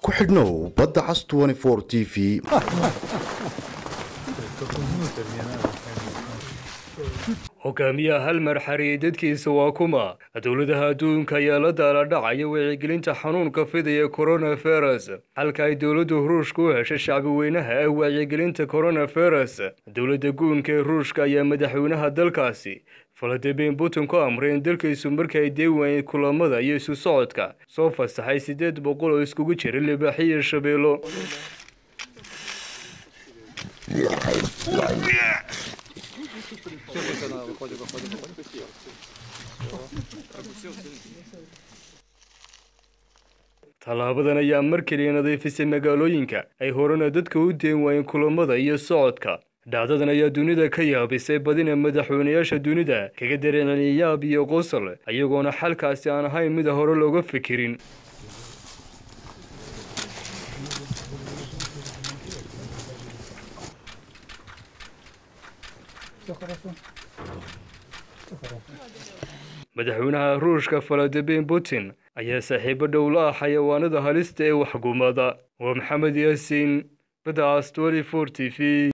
ku xidhnow badda cas t v hogaamiyaha halmar xariye dadkiisa waa kuma dowladaha adduunka ayaa la daala dhacaya wacyigelinta xanuunka fidaya coronavirus halka ay dowladda ruushka u heshay shacbi weynaha ee wacyigelinta coronavirus dowladda guunka ee ruushka ayaa madaxweynaha dalkaasi valadimir putin ku amray in dalkiisu marka ay deewaayeen kulamada iyo isu socodka soo fasaxay siddeed boqol oo iskugu jira libaaxyo iyo shabeelo tallaabadan ayaa mar keliya nadiifisay magaalooyinka ay horena dadka u deen waayeen kulamada iyo socodka dhacdadan ayaa dunida ka yaabisay badina madaxweynayaasha dunida kaga dareeceliya yaab iyo qosol iyagoona xalkaasi aan ahayn mida hore looga fikirin madaxweynaha ruushka valadimir putin ayaa saaxiibo dhow la ah xayawaanada halista ee waxgumada waa maxamed yaasiin badaas t t v